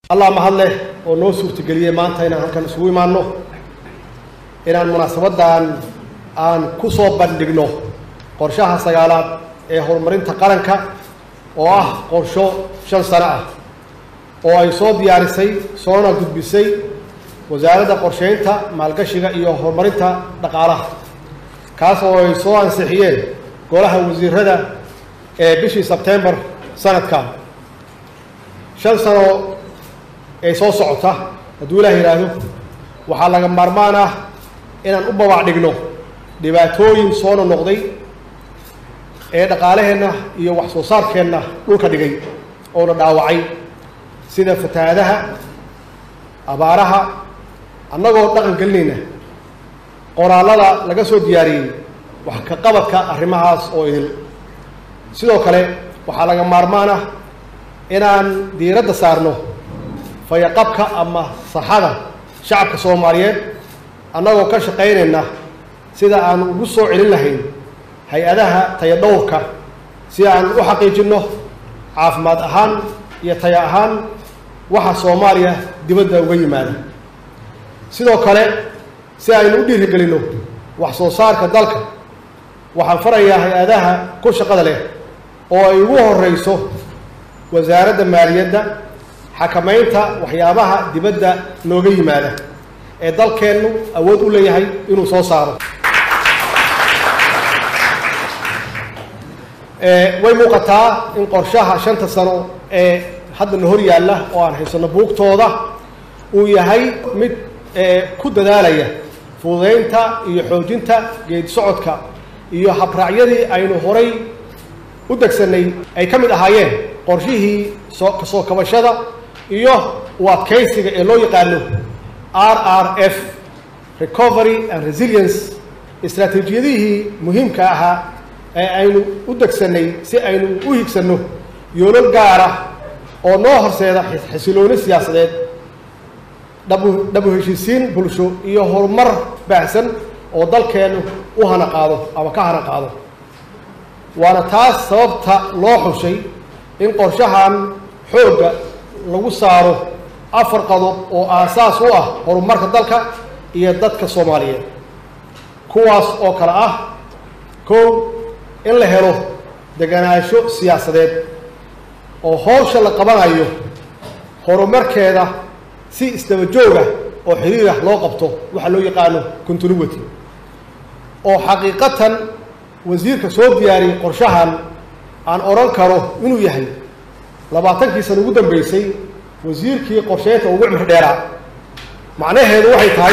allah mahad leh oo noo suurtageliyey maanta inaan halkan isugu imaanno inaan munaasabaddan aan ku soo bandhigno qorshaha sagaalaad ee horumarinta qaranka oo ah qorsho shan sano ah oo ay soo diyaarisay soona gudbisay wasaaradda qorsheynta maalgashiga iyo horumarinta dhaqaalaha kaas oo ay soo ansixiyeen golaha wasiirada ee bishii sebtembar sanadkan shan sano ee soo socota hadduu ilaah yidhaahdo waxaa laga maarmaan ah inaan u babac dhigno dhibaatooyin soo nonoqday ee dhaqaalaheenna iyo wax soo saarkeenna dhulka dhigay oona dhaawacay sida fatahaadaha abaaraha annagoo dhaqan gelinayna qoraallada laga soo diyaariyey wax ka qabadka arrimahaas oo idil sidoo kale waxaa laga maarmaan ah inaan diiradda saarno fayaqabka ama saxada shacabka soomaaliyeed annagoo ka shaqaynayna sida aan ugu soo celin lahayn hay-adaha tayadhowrka si aan u xaqiijinno caafimaad ahaan iyo taya ahaan waxa soomaaliya dibadda uga yimaada sidoo kale si aynu u dhiirigelinno wax soo saarka dalka waxaan farayaa hay-adaha ku shaqada leh oo ay ugu horeyso wasaaradda maaliyadda xakamaynta waxyaabaha dibadda nooga yimaada ee dalkeennu awood u leeyahay inuu soo saaro way muuqataa in qorshaha shanta sano ee haddana hor yaalla oo aan haysanno buugtooda uu yahay mid ku dadaalaya fududeynta iyo xoojinta geedi socodka iyo habraacyadii aynu horay u degsanay ay ka mid ahaayeen qorshihii soo kasoo kabashada iyo u adkaysiga ee loo yaqaano r r f recovery and resilience istraatiijiyadihii muhiimka ahaa ee aynu u degsanay si aynu u higsanno yoolal gaara oo noo horseeda xisilooni siyaasadeed dhabu dhabu heshiisiin bulsho iyo horumar baahsan oo dalkeennu u hana qaado ama ka hana qaado waana taas sababta loo xushay in qorshahan xoogga lagu saaro afar qodob oo aasaas u ah horumarka dalka iyo dadka soomaaliyeed kuwaas oo kale ah kow in la helo deganaansho siyaasadeed oo howsha la qabanayo horumarkeeda si isdaba jooga oo xiriirah loo qabto waxaa loo yaqaano continuity oo xaqiiqatan wasiirka soo diyaariyey qorshahan aan odhan karo inuu yahay labaatankii sana ugu dambeysay wasiirkii qorsheynta ugu cimri dheeraa macnaheedu waxay tahay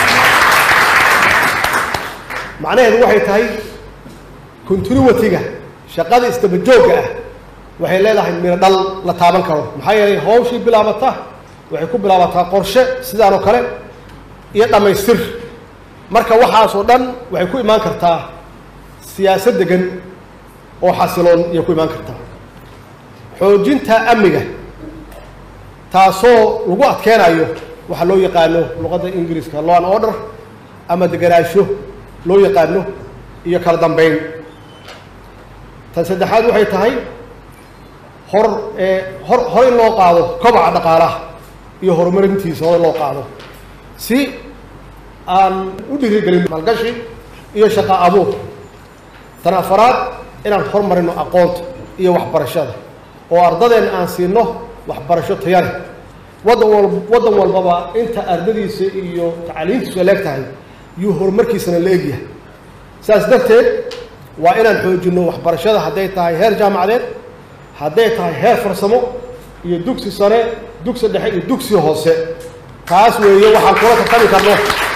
macnaheedu waxay tahay continuity-ga shaqada isdaba joogga ah waxay leedahay miro dhal la taaban karo maxaa yeelay hawshii bilaabata waxay ku bilaabataa qorshe sidaan oo kale iyo dhammaystir marka waxaasoo dhan waxay ku imaan kartaa siyaasad degan oo xasiloon ayay ku imaan kartaa xoojinta amniga taasoo lagu adkeenayo waxaa loo yaqaano luqadda ingiriiska law and order ama deganaansho loo yaqaano iyo kala dambeyn tan saddexaad waxay tahay hor hor hor in loo qaado kobaca dhaqaalaha iyo horumarintiisa hor in loo qaado si aan u dhiirigelin maalgashi iyo shaqa abuur tan afaraad inaan hormarino aqoonta iyo waxbarashada oo ardadeen aan siino waxbarasho tayale waddan wal waddan walbaba inta ardadiisa iyo tacaliintiisu ay leeg tahay yuu horumarkiisana la egyahay saas darteed waa inaan xoojinno waxbarashada hadday tahay heer jaamacadeed hadday tahay heer farsamo iyo dugsi sare dugsi dhexe iyo dugsi hoose taas weeye waxaan kula tartami karno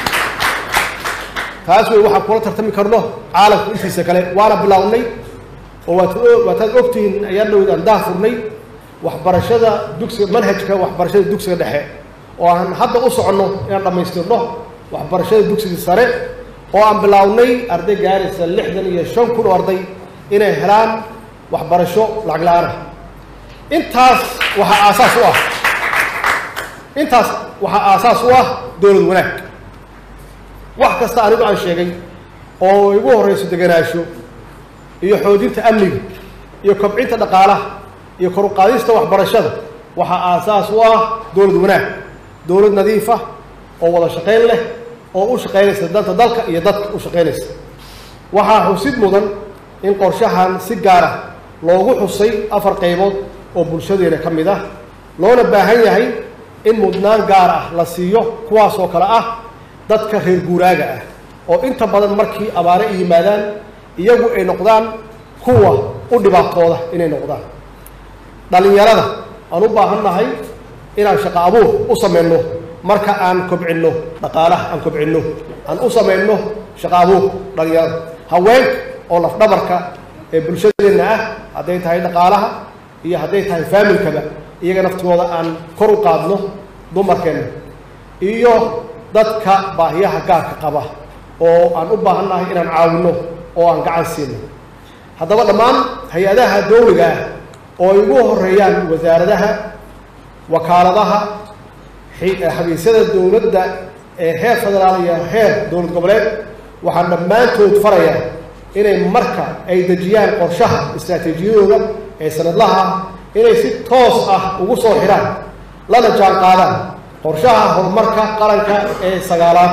taas weeye waxaan kula tartami karno caalamka intiisa kale waana bilaawnay oo waad waataad ogtihiin ayaan dhowd aan daa furnay waxbarashada dugsiga manhajka waxbarashada dugsiga dhexe oo aan hadda u soconno inaan dhammaystirno waxbarashada dugsiga sare oo aan bilaawnay arday gaaraysa lixdan iyo shan kun oo arday inay helaan waxbarasho lacag la-aanah intaas waxaa aasaas u ah intaas waxaa aasaas u ah dowlad wanaag wax kasta anigu aan sheegay oo igu horreyso deganaansho iyo xoojinta amniga iyo kobcinta dhaqaalaha iyo kor u qaadista waxbarashada waxaa aasaas u ah dowlad wanaag dowlad nadiif ah oo wada shaqayn leh oo u shaqaynaysa danta dalka iyo dadka u shaqaynaysa waxaa xusid mudan in qorshahan si gaar ah loogu xusay afar qaybood oo bulshadeena ka mid ah loona baahan yahay in mudnaan gaar ah la siiyo kuwaas oo kale ah dadka reer guuraaga ah oo inta badan markii abaare ay yimaadaan iyagu ay noqdaan kuwa u dhibaatooda inay noqdaan dhallinyarada aan u baahan nahay inaan shaqo abuur u samayno marka aan kobcinno dhaqaalaha aan kobcinno aan u samayno shaqo abuur dhallinyarada haweenka oo lafdhabarka ee bulshadeenna ah hadday tahay dhaqaalaha iyo hadday tahay faamilkaba iyaga naftigooda aan kor u qaadno dumarkeenna iyo dadka baahiyaha gaarka qaba oo aan u baahan nahay inaan caawinno oo aan gacan siino haddaba dhammaan hay-adaha dowliga ah oo ay ugu horeeyaan wasaaradaha wakaaladaha xabiisyada dowladda ee heer federaal iyo heer dowlad goboleed waxaan dhammaantood farayaa inay marka ay dejiyaan qorshaha istraatiijiyadooda ee sanadlaha ah inay si toos ah ugu soo xidhaan lana jaan qaadaan qorshaha horumarka qaranka ee sagaalaad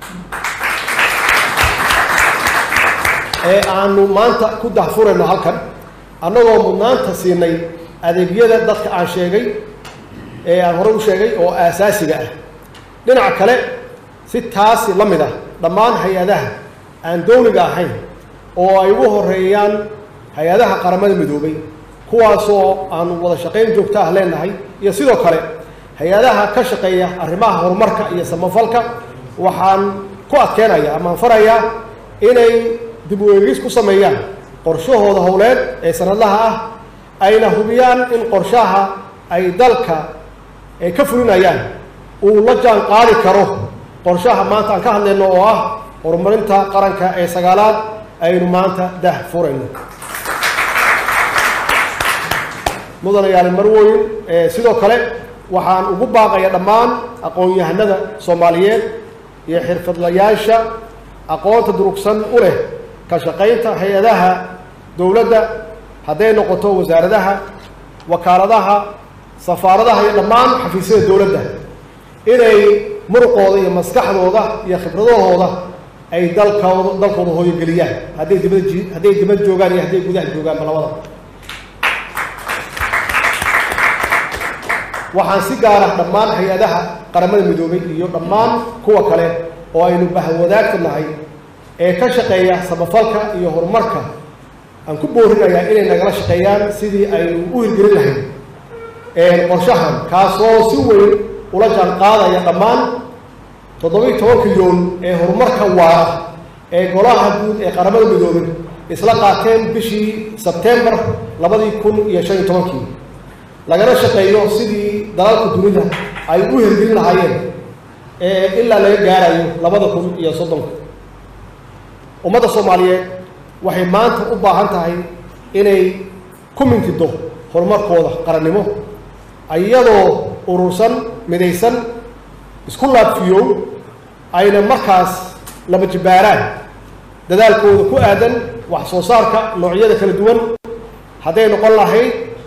ee aanu maanta ku dahfurayno halkan annagoo mudnaanta siinay adeegyada dadka aan sheegay ee aan horey u sheegay oo aasaasiga ah dhinaca kale si taasi la mid ah dhammaan hay-adaha aan dowliga ahayn oo ay ugu horeeyaan hay-adaha qaramada midoobay kuwaasoo aanu wada shaqayn joogto ah leenahay iyo sidoo kale hay-adaha ka shaqeeya arrimaha horumarka iyo samafalka waxaan ku adkeenayaa amaan farayaa inay dib u eegis ku sameeyaan qorshahooda howleed ee sanadlaha ah ayna hubiyaan in qorshaha ay dalka ay ka fulinayaan uu la jaan qaadi karo qorshaha maanta aan ka hadlayno oo ah horumarinta qaranka ee sagaalaad aynu maanta dah furayno mudanayaal marwoyn sidoo kale waxaan ugu baaqaya dhammaan aqoon-yahanada soomaaliyeed iyo xirfadlayaasha aqoonta durugsan u leh ka shaqaynta hay-adaha dowladda hadday noqoto wasaaradaha wakaaladaha safaaradaha iyo dhammaan xafiisyada dowladda inay muruqooda iyo maskaxdooda iyo khibradahooda ay dalkooda dalkooda hooyogeliyaan hadday dibada ji hadday dibad joogaan iyo hadday gudaha joogaanba labada waxaan si gaar ah dhammaan hay-adaha qaramada midoobay iyo dhammaan kuwa kale oo aynu bahwadaagta nahay ee ka shaqeeya samafalka iyo horumarka aan ku boorinayaa inay nagala shaqeeyaan sidii aynu u hirgelin lahayn qorshahan kaasoo si weyn ula jaan qaadaya dhammaan toddobiiy tobanka yoon ee horumarka waara ee golaha guud ee qaramada midoobay isla qaateen bishii sebtembar labadii kun iyo shan iyo tobankii lagana shaqeeyo sidii dalalka dunida ay u hirgelin lahaayeen ilaa laga gaarayo labada kun iyo soddonka ummadda soomaaliyeed waxay maanta u baahan tahay inay ku mintido horumarkooda qarannimo iyadoo urursan midaysan isku laabfiyow ayna markaas laba jibbaaraan dadaalkooda ku aadan wax soo saarka noocyada kala duwan hadday noqon lahayd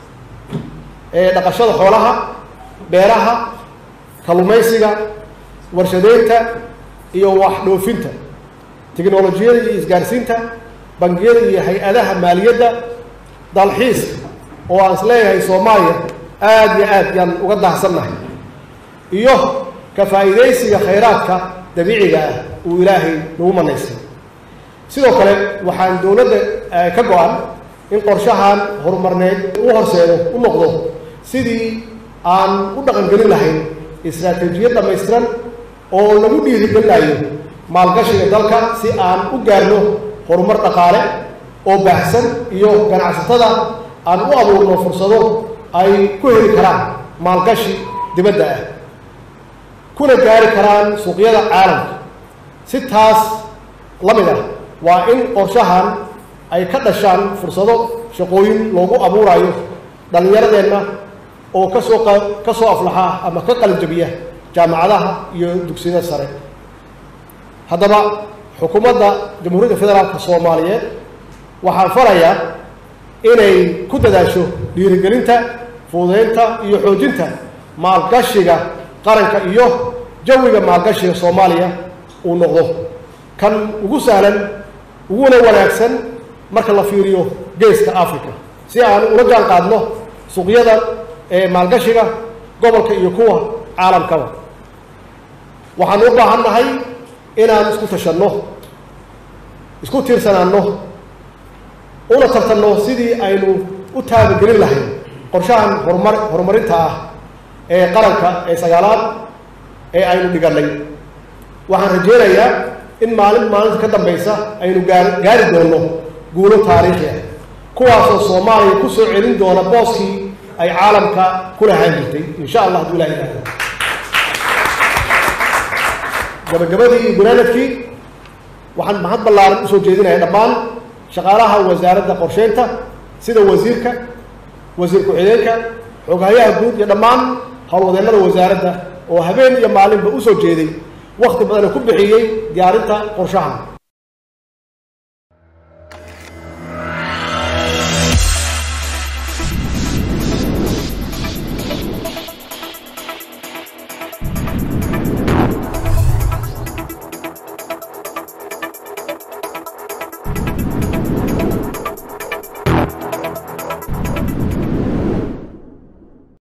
dhaqashada xoolaha beeraha kalluumaysiga warshadeynta iyo wax dhoofinta tiknolojiyada iyo isgaarsiinta bangiyada iyo hay-adaha maaliyadda dalxiiska oo aan is leeyahay soomaaliya aada iyo aad yaan uga daahsannahay iyo ka faa'iidaysiga khayraadka dabiiciga ah uu ilaahay nagu manaystay sidoo kale waxaan dowladda ka go-an in qorshahan horumarneed u horseedo u noqdo sidii aan u dhaqangelin lahayn istraatiijiyad dhammaystiran oo lagu dhiirigelinayo maalgashiga dalka si aan u gaarno horumar dhaqaale oo baahsan iyo ganacsatada aan u abuurno fursado ay ku heli karaan maalgashi dibadda ah kuna gaari karaan suuqyada caalamka si taas la mid ah waa in qorshahan ay ka dhashaan fursado shaqooyin loogu abuurayo dhallinyaradeenna oo kasoo ka soo aflaxa ama ka qalinjabiya jaamacadaha iyo dugsiyada sare haddaba xukuumadda jamhuuriyadda federaalka soomaaliyeed waxaan farayaa inay ku dadaasho dhiirigelinta fududeynta iyo xoojinta maalgashiga qaranka iyo jawiga maalgashiga soomaaliya uu noqdo kan ugu sahlan uguna wanaagsan marka la fiiriyo geeska africa si aan ula jaan qaadno suuqyada ee maalgashiga gobolka iyo kuwa caalamkaba waxaan u baahan nahay inaan isku tashanno isku tiirsanaanno una tartanno sidii aynu u taabagelin lahayn qorshahan horumar horumarinta ah ee qaranka ee sagaalaad ee aynu dhigannay waxaan rajeynayaa in maalin maalinta ka dambaysa aynu gaar gaari doonno guulo taariikhi ah kuwaasoo soomaaliya ku soo celin doona booskii ay caalamka ku lahaan jirtay insha allah hadduu ilaha ihahdo gabagabadii iyo gunaanadkii waxaan mahad ballaaran usoo jeedinaya dhammaan shaqaalaha wasaaradda qorsheynta sida wasiirka wasiir ku-xigeenka xoghayaha guud iyo dhammaan howlwadeennada wasaaradda oo habeen iyo maalinba usoo jeeday wakti badana ku bixiyey diyaarinta qorshahan